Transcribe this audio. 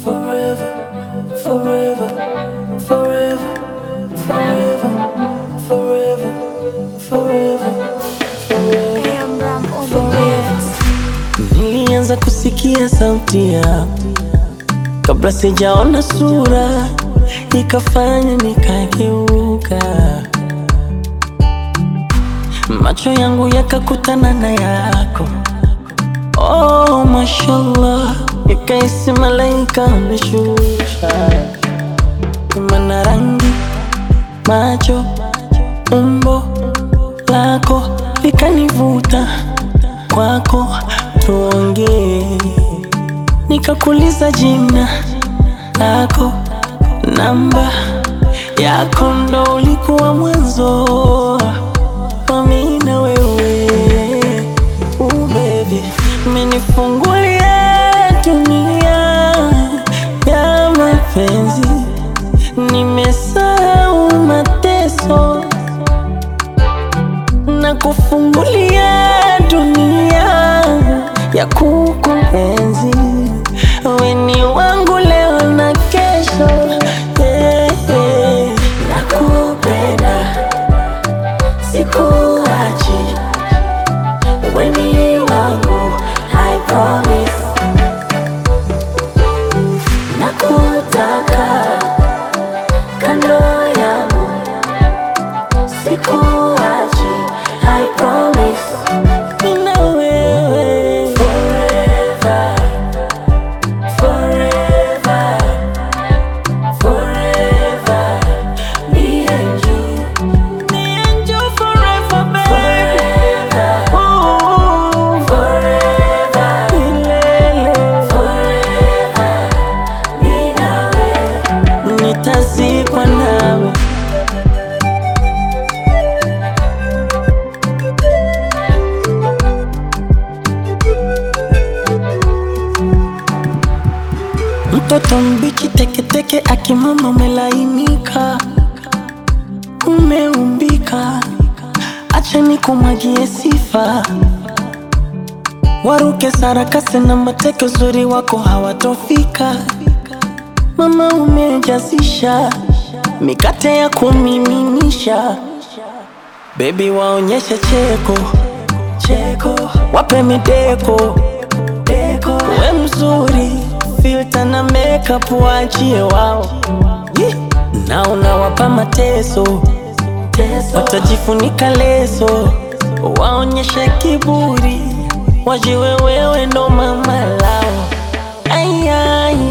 forever, forever, forever, forever, forever, forever, forever. Nilianza kusikia sauti yako kabla sijaona sura, ikafanya nikageuka, macho yangu yakakutana na yako. Oh, mashallah, ikaisi malaika ameshusha, mana rangi, macho, umbo lako likanivuta kwako, tuongee nikakuliza jina lako, namba yako, ndo ulikuwa mwanzo wa mimi na wewe. Uh, baby, umenifungulia dunia ya mapenzi, nimesahau mateso na kufungulia dunia ya kukuenzi. Wewe ni wangu leo na kesho, yeah, yeah. Nakupenda, sikuachi, wewe ni wangu, I promise. Nakutaka kando yangu, sikuachi, I promise. Mimi na wewe forever, forever, forever. Me and you, me and you forever, baby. Ooh, forever, milele. Mimi na wewe, nitazikwa nawe. Mtoto mbichi teketeke, akimama umelainika, umeumbika, acha nikumwagie sifa, waruke sarakasi na mateke, uzuri wako hawatofika. Mama umejazisha mikate ya kumiminisha, bebi waonyeshe cheko cheko, wape mideko deko, we mzuri filter na makeup waachie wao, Yee. na unawapa mateso watajifunika leso, waonyeshe kiburi, wajiwe wewe ndo mama lao. Ay, ay,